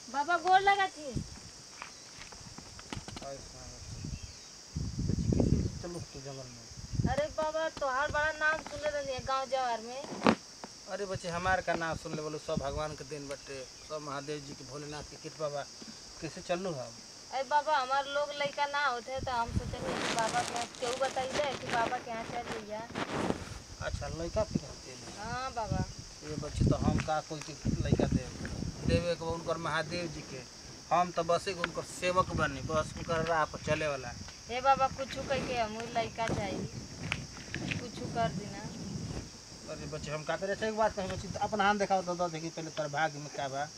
बाबा गोर लगा थी चलो तो जंगल में अरे बाबा तोहार बड़ा नाम सुने रही गांव जवार में अरे बच्चे हमार का नाम सुन ले बोलो सब भगवान के दिन बटे सब महादेव जी के भोलेनाथ के कृपा बा कैसे चलू हम अरे बाबा हमार लोग लड़का ना होते तो हम सोचेंगे कि बाबा के केहू बताइए कि बाबा के यहाँ चल जइया अच्छा लड़का फिर हफ्ते में हाँ बाबा ये बच्चे तो हम का कोई के लड़का दे देवे के बा उनकर महादेव जी के हम तो बस एक उनकर सेवक बनी बस उनकर राह पर चले वाला हे बाबा कुछ कह के हम लड़का चाहिए कुछ कर देना अरे बच्चे हम का करे अच्छा एक बात कही बच्चे तो अपन हाथ दिखाओ तो दो देखी पहले तेरे भाग्य में क्या बा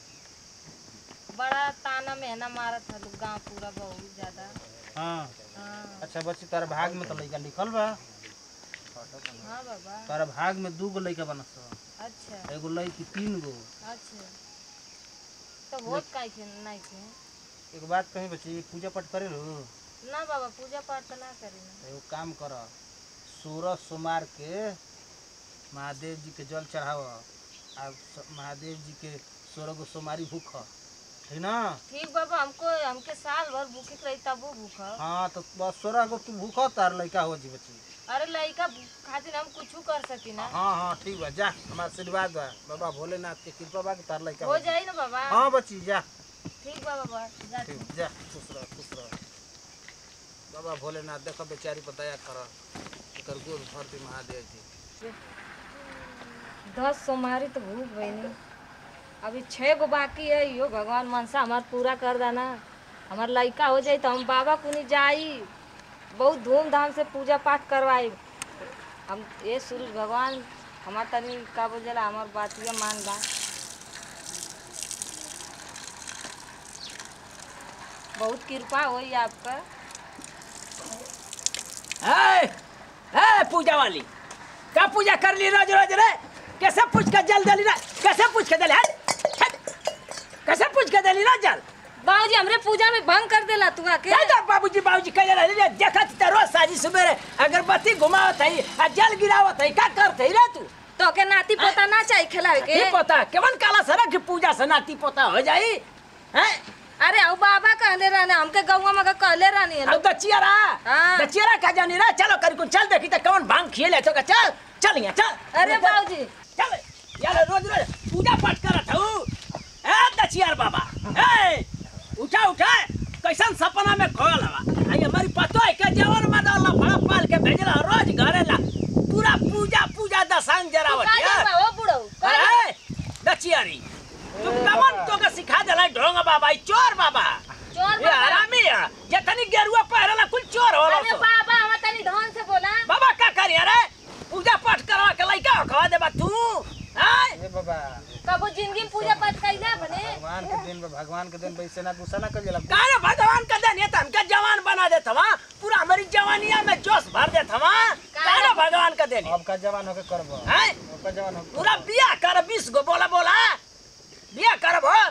बड़ा ताना मेहना मारा था लोग गाँव पूरा बहुत ज्यादा हाँ हाँ अच्छा बच्चे तारा भाग में तो लड़का लिखल बा हाँ बाबा तारा भाग में दू गो लड़का बनस अच्छा एगो लड़की तीन गो अच्छा तो होत काहे के नहीं के एक बात कही बच्चे पूजा पाठ करे लो ना बाबा पूजा पाठ तो ना करी ना एगो काम कर सोलह सोमवार के महादेव जी के जल चढ़ाव आ स- महादेव जी के सोलह गो सोमवारी भूख ठीक ना ठीक बाबा हमको हमके साल भर भूखे रही तब वो भूख हाँ तो बस सोलह गो तू भूख तार लड़का हो जी बच्ची अरे लड़का खातिर हम कुछ कर सकी ना हाँ हाँ ठीक बा जा हमारा आशीर्वाद बा बाबा भोलेनाथ के कृपा बा कि तार लड़का हो हो जी। जाई ना बाबा हाँ बच्ची जा ठीक बा बाबा जा तू। ठीक जा खुश रह खुश रह बाबा भोलेनाथ देखो बेचारी पर दया कर एकर गोद भर दी महादेव जी दस सोमवारी तो भूख गई नहीं अभी छः गो बाकी है यो भगवान मनसा हमार पूरा कर देना हमार लड़का हो जाई तो हम बाबा को नहीं जाई बहुत धूमधाम से पूजा पाठ करवाई हम ये सूरज भगवान हमार तनी का बोझला हमार बातिया मान बा बहुत कृपा होई आपका है है पूजा वाली क्या पूजा कर ली रोज रोज रे कैसे पूछ के जल दली रे कैसे पूछ के दली हट हट। कैसे पूछ के दली ना जल बाबूजी हमरे पूजा में भंग कर देला तू आके क्या जा बाबूजी बाबूजी कह रहे रे देखत त रोज साजी सुबेरे अगरबत्ती घुमावत है आ जल गिरावत है का करत है रे तू तो के नाती पोता ना चाहिए खिलावे के के पता केवन काला सरा की पूजा से नाती पोता हो जाई हैं अरे अब बाबा कहले रहने हमके गौवा में कहले रहनी है अब दचियारा हाँ। दचियारा का जानी रे चलो करी को चल देखी त कौन भांग खिए ले तो का चल चल यहाँ चल अरे बाबूजी चल यार रोज रोज पूजा पाठ करत हूँ ए दचियार बाबा ए उठा उठा कैसन सपना में खोल हवा आई हमारी पतो है के जवन मादा ला फड़ा पाल के भेजला रोज घरे ला पूरा पूजा पूजा दसांग जरावत का यार जाबा, ओ बुढ़ऊ का अरे दचियारी तू कमन तो के सिखा देला ढोंग बाबा ई चोर बाबा चोर ये बाबा। हरामी है जतनी गेरुआ पहरला कुल चोर होला अरे सब। बाबा हम तनी धन से बोला बाबा का करी अरे पूजा पाठ करवा के लइका खवा देबा तू हैं ए बाबा कबो जिंदगी में पूजा पाठ कैला बने भगवान के दिन बा भगवान के दिन वैसे ना गुस्सा ना कर जाला काहे भगवान का देन ये तो हमके जवान बना देत हवा पूरा हमारी जवानिया में जोश भर देत हवा काहे भगवान का देन अब का जवान होके करबो हैं अब का जवान होके पूरा बिया कर बीस गो बोला बोला बिया करब हो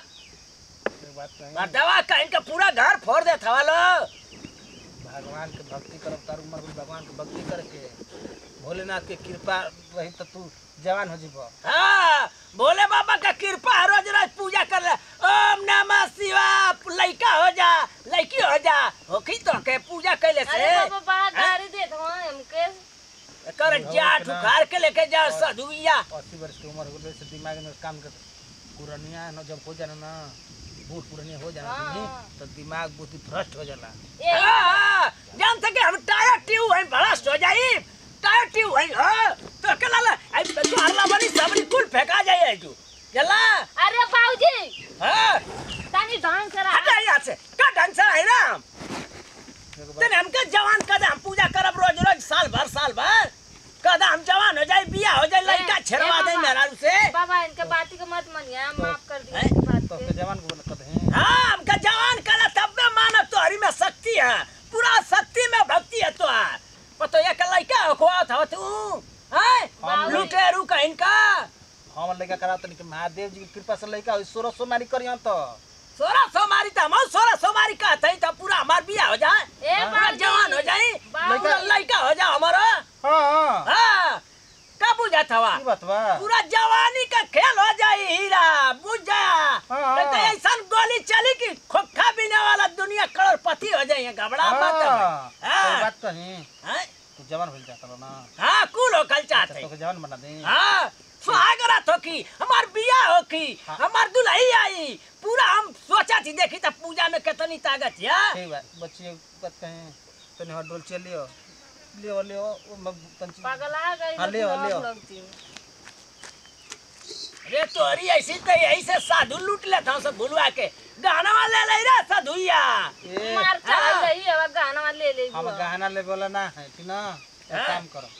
एक बात कही बटवा कहीं का पूरा घर फोड़ देत हवा लो भगवान के भक्ति करब तार उम्र में भगवान के भक्ति करके भोलेनाथ के कृपा रही तो तू जवान हो जीबो हाँ भोले बाबा का कृपा है, रोज रोज पूजा कर ले ओम नमः शिवाय लइका हो जा लइकी हो जा होखी तो के पूजा कैले से अरे बाबा बड़ा हैं? गाड़ी देत हो हमके कर जाट उखाड़ के लेके जाओ सधुइया अस्सी वर्ष की उम्र हो गई से दिमाग में काम कर पुरानिया न जब हो जाना ना बूढ़ पुरानिया हो जाना हाँ, तुमनी, हाँ। तो दिमाग बुद्धि भ्रष्ट हो जाला ए हाँ, जान सके हम टायर ट्यूब है भड़स्ट हो जाई टायर ट्यूब है हाँ, तो के लाला आई तो हरला बनी सबरी कुल फेंका जाए जो जला अरे बाबूजी हाँ तनी धन से रहा हटा यहाँ से का ढंग से है ना एगो बात- तेने हमके जवान कदे हम पूजा करब रोज रोज साल भर साल भर कदे हम जवान हो जाए बिया हो जाए लड़का ए, छेड़वा ए दे बाबा। मेरा से बाबा इनके बाती को मत मानिए माफ कर दिए हैं? इस बात तो के के जवान को कहते हैं हाँ हमका जवान करा तब में मानव तो हरी में शक्ति है पूरा शक्ति में भक्ति है तो है पतो ये कल लड़का हो खुआ था तू हैं बाबूजी। लुटेरू का इनका हम लड़का करा तनी कि महादेव जी की कृपा से लड़का हो सोलह सोमारी करियन तो सोलह सोमारी था हम सोलह सोमारी का था तो पूरा हमार बिया हो जाए ए पूरा बाबूजी जवान हो जाए बाबूजी। पूरा लड़का हो जाए हमारा हाँ हाँ हाँ का बुझा था की बात बा पूरा जवानी का खेल हो जाए हीरा बुझ जा हाँ। नहीं तो ऐसा जाई पूरा हम सोचा थी देखी त पूजा में कितनी ताकत है ठीक बा बच्ची बात कहें तने हर डोल चल लियो लियो लियो वो मग तंची पगला गई हाँ, ले आओ, ले आओ। लगती रे तोरी ऐसी तो यही से साधु लूट लेता हूँ सब भुलवा के गाना वाले ले रे साधुया ए मार चल हाँ। गई अब गाना ले ले हम गहना ले बोला ना है ठीक ना एक हाँ। काम करो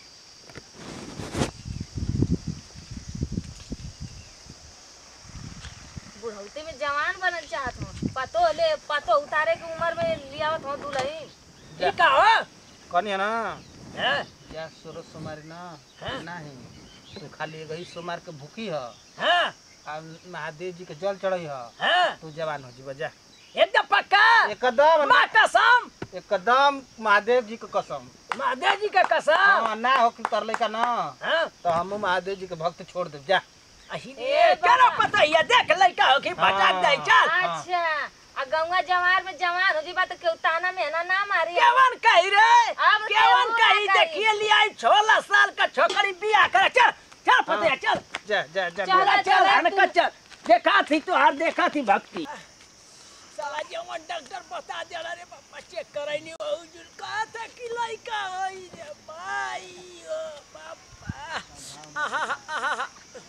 बुढ़ौती में जवान बनल चाहत हूँ पतो ले पतो उतारे के उम्र में लियावत हूँ दुल्हन ई का हो कौन है ना हैं? क्या सोरो सुमारी ना हाँ। नहीं तू खाली एक ही सुमार के भूखी ह हैं? आ महादेव जी के जल चढ़ई ह हैं? तू जवान हो जीवा जा एकदम पक्का एकदम ना- माँ कसम एकदम महादेव जी के कसम महादेव जी का कसम हाँ, ना हो कि तर लइका ना हैं? तो हम महादेव जी के भक्त छोड़ दे जा अही ए रे बाबा। केना पता है देख लड़का हो कि भटक जाए चल हाँ। अच्छा आ गंगा जवार में जवान हो जी बात केहू ताना में ना ना मारी केवन कही रे अब केवन केवन कही कही? देखिए लिया सोलह साल का छोकरी बियाह करे चल चल पते हाँ। चल जा जा जा चल, जा। चल चल चल, हन तू। का चल देखा थी तो हार देखा थी भक्ति साला जवन डॉक्टर बता दे रे बाबा चेक कराई नहीं हो जुल कहा था कि लड़का होई रे भाई ओ बाबा आहा आहा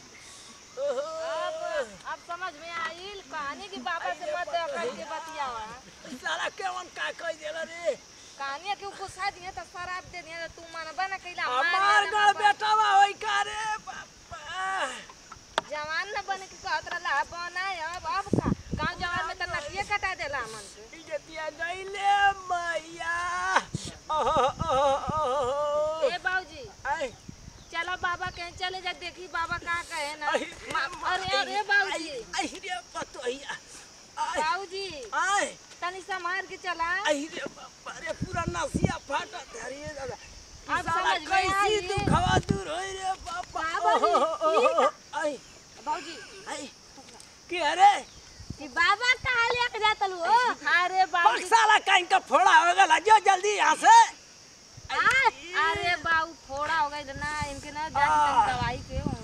अब अब समझ में आइल कहानी की बाबा से मत कह के बतियावा साला केवन का कह देला रे कहानी के गुस्सा दिए त शराब दे दिए तू मनबा ना कैला हमार गल बेटावा होई का रे बाबा जवान न बने के कहत रहला बना अब अब का गांव जवान में त नटिए कटा देला मन के इजतिया गईले मैया ओहो ओहो ओहो ए बाबूजी आई चलो बाबा कहीं चले जा देखी बाबा का कहे ना आई मा- अरे अरे बाबूजी आई रे पतोहिया आई बाबूजी आई तनी संभाल के चला आई रे बाबा रे पूरा नसिया फाटा धरिए दादा अब साला समझ में कैसी आई। तू खवा दूर होई रे बाबा बाबा जी, ओहो, ओहो, ई का- आई बाबूजी आई के अरे कि बाबा कहाँ लेके जातल हो अरे बाबूजी पक्साला काइन का फोड़ा हो गला जो जल्दी यहाँ से आ, अरे बाबू फोड़ा हो गई ना इनके ना जाके तनी दवाई के हो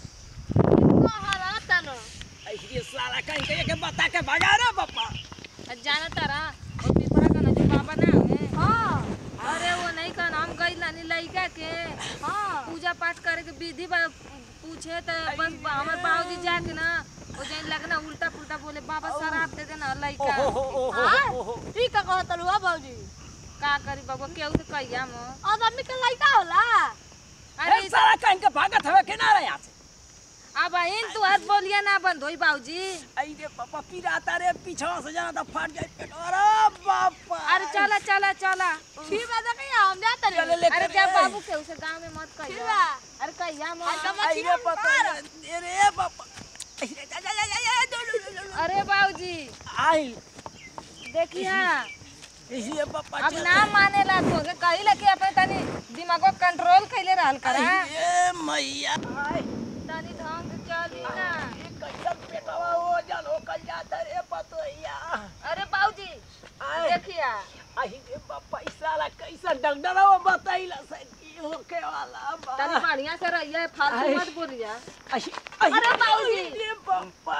इनको हरा तनो ऐसी साला काइन के के बता के भगा रे बाबा जाना तारा और पिपरा का ना जो बाबा ना हमें हाँ अरे वो नहीं का नाम गई लानी लइका के हाँ पूजा पाठ करे के विधि बा पूछे तो बस हमार बाबूजी जाके ना वो जाइन लगना उल्टा पुल्टा बोले बाबा शराब दे देना लइका ओहो ओहो हाँ? ओहो ठीक है कहत लुआ बाबूजी का करी बाबू केहू से कहिया म अब आदमी के लड़का होला अरे अरे साला काइन के भागत हवे के ना रे यहाँ से अब इन तू हर बोलिया ना बंद होई बाबूजी आई रे पापा पिराता रे पीछा से जाना तो फट जाए पेट अरे बापा अरे चला चला चला फिर बात है कि हम जाते चले रहे ले अरे कर क्या रे। बाबू के उसे गांव में मत फिर कहिया बा अरे कहिया आज मत तो आई रे पता नहीं रे बापा आई रे जा जा जा जा जा लो, लो, लो, लो। अरे बाबूजी आई देखिया इसी रे पापा अब चल। ना मानेला तो के कही लगे अपने तनी दिमागो कंट्रोल कैले रहल करा आई रे मैया आई तनी ढंग से चली ना ये कैसन पेटवा हो जल हो कल जाता रे पतोहिया अरे बाबूजी आई देखिया आई रे बापा इस साला कैसा डॉक्टर वो बताइला से की होके वाला बा तनी बढ़िया से रहिए फालतू आई। मत बोलिया आई आई अरे बाबूजी। आई रे बापा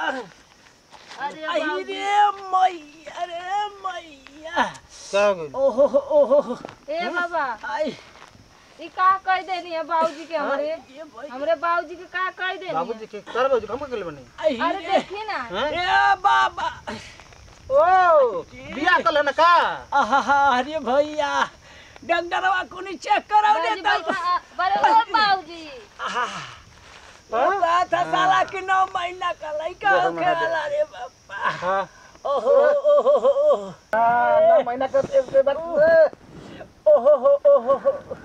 अरे आई बाबूजी रे मैया रे मैया क्या हो गइल? ओहो ओहो ए बाबा आई ई का कह देनी है बाबूजी के हमरे ये भाई हमरे बाबूजी के का कह देनी बाबूजी के कर बाबूजी हम के बनी आई अरे रे देखी ना हैं? ए बाबा ओ बिया कल है ना का आहा अरे भैया डॉक्टरवा को नहीं चेक कराओ बाबूजी दे बैठा बड़े ओ बाबूजी आहा हाँ? वो बात है साला कि नौ महीना का लड़का दो होके महीना वाला रे बापा हां ओहो ओहो ओहो नौ महीना का एक के बाद ओहो ओहो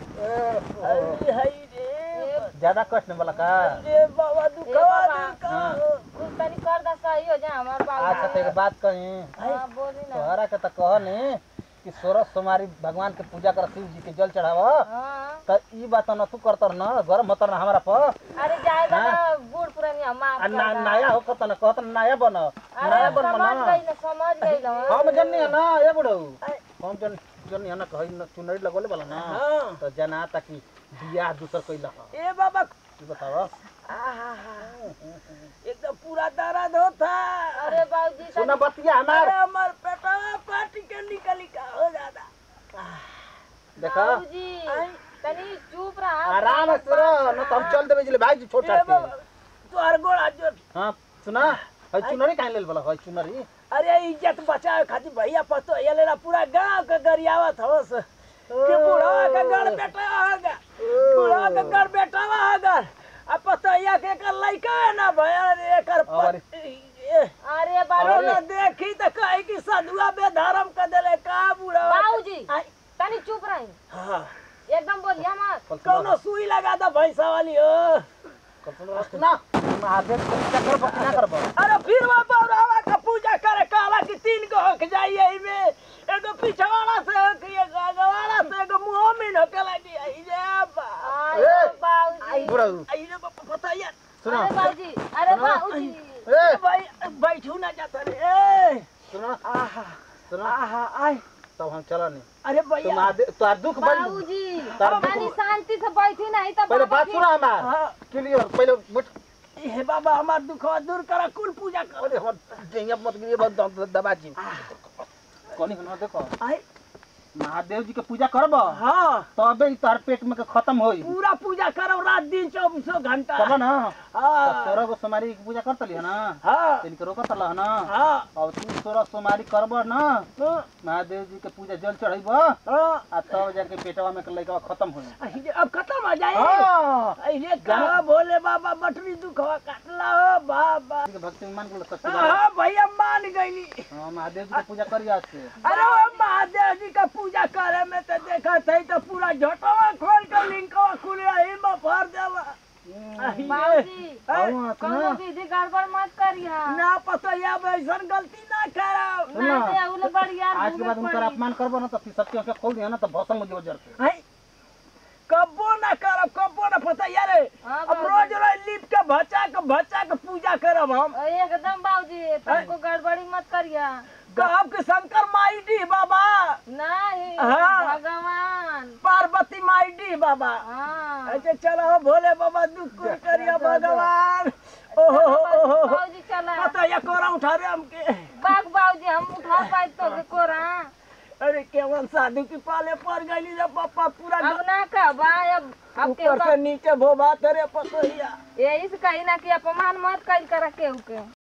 अरे हाय रे ज्यादा कष्ट नहीं वाला का रे बाबा दुखवा बाबा। दुखवा कुछ तनी कर दा सही हो जा हमार अच्छा तो बाबूजी एक बात कही हां बोली ना तोहरा के तो कहनी कि सोरह सोमारी भगवान के पूजा कर शिव जी के जल चढ़ाव हां त ई बात न तू करतर न गरम होतर न हमरा पर अरे जाएगा हाँ? ना बूढ़ पुरानी हम माफ आ कर ना, दा। नया हो कत न कहत नया बन अरे नया हम बन समझ ना गई ना समझ गई ना हम जन्नी है ना ए बुढ़ऊ हम जन जन्नी है ना कही न चुनरी लगोले वाला ना हाँ तो जना ताकि बियाह दूसर कइला ह ए बाबा ई बताव एकदम पूरा दर्द होता अरे बाबूजी सुना बतिया हमार अरे हमार पेटवा पाटी के निकली का हो जाता देखा बाबूजी तनी चुप रहा आराम से रह न तो हम चल देबे जिले भाई जी छोटा ए के बाबा, तोहर गोड़ा जो हां सुना है चुनरी काहे लेल बोला है चुनरी अरे इज्जत बचावे खातिर भैया पतो ये लेना पूरा गांव के गरियावत हवस के बूढ़ा के गड़ बेटा होगा बूढ़ा के गड़ बेटा होगा अब पतो या के कर लइका है ना भैया रे एकर अरे। पत- ए, अरे बाबूजी अरे देखी तो कहे कि सदुआ बेधर्म कर देले का बूढ़ा बाबूजी आई, तनी चुप रही हाँ, एकदम बोलिया मत कौनो सुई लगा दो भैंसा वाली हो सुना महादेव के पूजा करब कि ना करब अरे फिर वहाँ बौरावा का पूजा करे कहला कि तीन को हक जाइए इमे एगो पिछवाड़ा से हक एगो अगवाड़ा से एगो मुंह में हके लगी आई रे बा अरे ए! बाबूजी बुरा आई रे बा पता यार सुना अरे बाबूजी अरे सुनो। बाबूजी ए भाई बैठू ना जाता रे ए सुना आहा सुना आहा आई तब हम चला नहीं अरे तो भैया महादेव तो दुख बड़ी बाबूजी तार तनी दुख- शांति से बैठी नहीं तो पहले बाबा बात फिर- सुना हमार हाँ क्लियर पहले बैठ हे बाबा हमार दुखवा दूर करा कुल पूजा कर अरे हम जइया मत गिरे बस दबा जी कोनी हन देखो आई महादेव जी के पूजा करब हाँ तबे ई तार पेट में के खत्म होई पूरा पूजा करो रात दिन चौबीसों घंटा तब ना हाँ सोरह गो सोमारी के पूजा करतली है ना हाँ तिनके रोकत रह ना हाँ अब तू सोरह सोमारी करब ना हाँ महादेव जी के पूजा जल चढ़ैब हाँ आ तब जाके पेटवा में के लइका खत्म होई अरे अब खत्म हो जाए हां अरे कहा भोले बाबा बटरी दुखवा काटला हो बाबा के भक्ति में मान के सच्ची हाँ बात हाँ, भैया मान गईली हां महादेव जी के पूजा करिया आज से अरे वो महादेव जी का पूजा करे में तो देखा थे तो पूरा झोटवा खोल कर लिंकवा खुल रही में भर देला अरे, बाबूजी आऊं कोनो सुना विधि गड़बड़ मत करिया ना पता या वैसन गलती ना करा ना दे उले बढ़िया आज के बाद उनका अपमान करब ना तो फिर सबके आंखें खोल दिया ना तो भौसम मुझे जर के है कब्बो ना करब कब्बो ना पता यार हाँ, अब रोज रोज लिप के भचा के भचा के पूजा करब हम एकदम बाबूजी तुमको गड़बड़ी मत करिया कहब कि शंकर माई डी बाबा नहीं हाँ। भगवान पार्वती माई डी बाबा हाँ अच्छा चलो भोले बाबा दुख को करिया भगवान ओहो ओहो बाबूजी चला पता या कोरा उठा रे हमके बाग बाबूजी हम उठा पाए तो के कोरा अरे केवल साधु की पाले पड़ गई जब पापा पूरा अब ना कहबा अब अब ऊपर से के नीचे भोबा तेरे पसोहिया यही से कही ना कि अपमान मत कइल करा केहू के